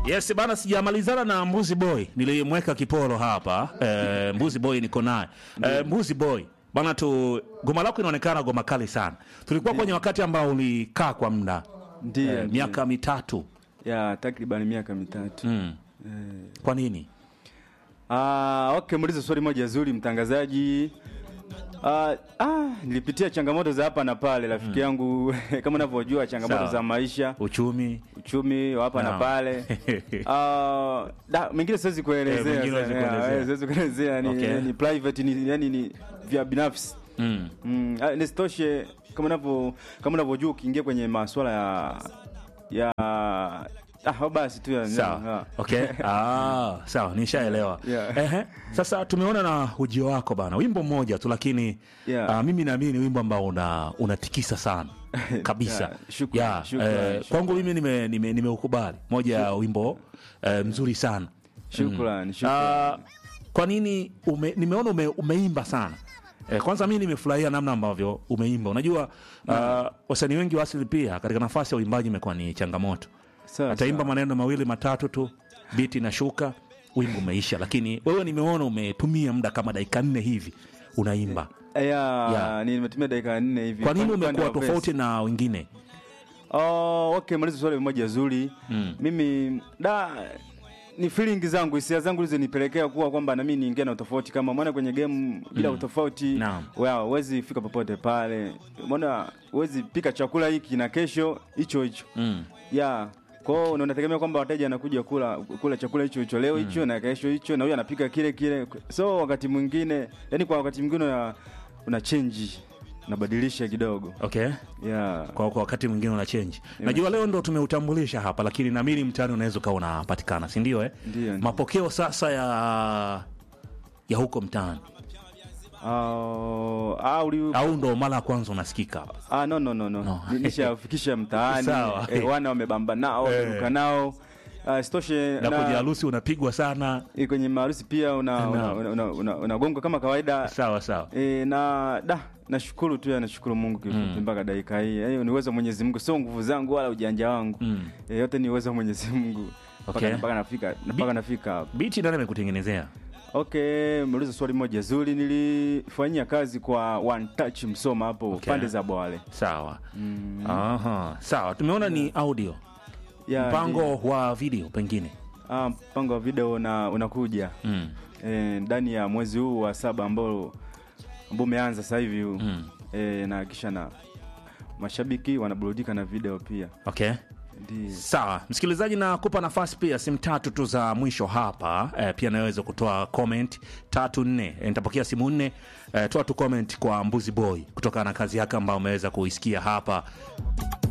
Yes bana, sijamalizana na Mbuzi Boy, nilimweka kiporo hapa e, Mbuzi Boy niko naye e, Mbuzi Boy bana tu, goma lako inaonekana goma kali sana. Tulikuwa kwenye wakati ambao ulikaa kwa muda Ndiyo, e, ndiyo. miaka mitatu ya takriban miaka mitatu mm. Kwa nini? Ah, okay, muulize swali moja zuri mtangazaji. Ah, ah, nilipitia changamoto za hapa na pale rafiki yangu kama unavyojua changamoto Sawa. za maisha, Uchumi uchumi wa hapa na Naam. pale. Ah, da mengine siwezi Eh, kuelezea. mengine huwezi sana. kuelezea. Yeah, Siwezi kuelezea ni, Okay. ni private ni yani ni vya binafsi. mm. Mm, ah, nisitoshe kama unavyo kama unavyojua ukiingia kwenye masuala ya ya ah, basi tu ya Sawa. Okay. Ah, sawa, nishaelewa. Yeah. Ehe. Sasa tumeona na ujio wako bana, wimbo mmoja tu lakini Yeah. ah, mimi naamini ni wimbo ambao una unatikisa sana kabisa. Yeah, shukrani, Yeah, shukrani, eh, shukrani. kwangu mimi nimeukubali nime, nimeukubali. moja ya wimbo eh, mzuri sana. Shukrani, Ah, shukrani. kwa nini ume, nimeona ume, umeimba sana eh, kwanza mi nimefurahia namna ambavyo umeimba. Unajua ah, wasanii wengi wa asili pia katika nafasi ya uimbaji imekuwa ni changamoto Sawa, ataimba sawa. maneno mawili matatu tu, biti inashuka, wimbo umeisha. Lakini wewe nimeona umetumia muda kama dakika nne hivi unaimba. ya Yeah. nimetumia dakika nne hivi. Kwa nini Upande- upande umekuwa wa tofauti na wengine? verse. Oh, okay, maliza swali moja zuri. Mm. Mimi da ni feeling zangu, hisia zangu hizo nipelekea kuwa kwamba na mimi niingia na utofauti kama maana kwenye game bila utofauti Naam. well, huwezi fika popote pale. Maana huwezi pika chakula hiki na kesho hicho hicho. Mm. Yeah. Kwa hiyo unategemea kwamba wateja anakuja kula kula chakula hicho hicho leo hicho na kesho hicho na huyu anapika kile kile. So wakati mwingine, yani kwa wakati mwingine una, una change unabadilisha kidogo. Okay. Yeah. Kwa, kwa wakati mwingine una change. Najua leo ndo tumeutambulisha hapa, lakini naamini mtaani unaweza ukawa unapatikana, si ndio? Eh, Ndio, ndio. mapokeo sasa ya ya huko mtaani Uh, ah, uli, au ndo mara ya kwanza unasikika hapa? ah, no, no, no, no. No. Ni- Nishafikisha mtaani Sawa. eh, wana wamebamba nao Eh. wameruka nao uh, sitoshe Na kwenye na, harusi unapigwa sana. eh, kwenye maharusi pia una, una, Naam. una, una, una, unagongwa kama kawaida Sawa sawa. E, na da nashukuru tu ya nashukuru Mungu kifupi mpaka dakika hii. Hiyo ni uwezo wa Mwenyezi Mungu, sio nguvu zangu wala ujanja wangu. Mm. E, yote ni uwezo wa Mwenyezi Mungu. Mpaka Okay. mpaka nafika mpaka nafika hapo. Biti nani amekutengenezea? Okay, mmeuliza swali moja zuri. Nilifanyia kazi kwa One Touch Msoma hapo Okay. pande za Bwale. Sawa. Aha. Sawa, tumeona ni audio. Ya, Mpango wa video pengine. Ah, mpango wa video una, unakuja Mm. Eh, ndani ya mwezi huu wa saba ambao ambao umeanza sasa hivi huu Mm. Eh, na kisha na mashabiki wanaburudika na video pia. Okay. Ndiyo. Sawa, msikilizaji, nakupa nafasi pia, simu tatu tu za mwisho hapa e, pia naweza kutoa comment tatu nne. E, nitapokea simu nne. E, toa tu comment kwa Mbuzi Boy kutokana na kazi yake ambayo umeweza kuisikia hapa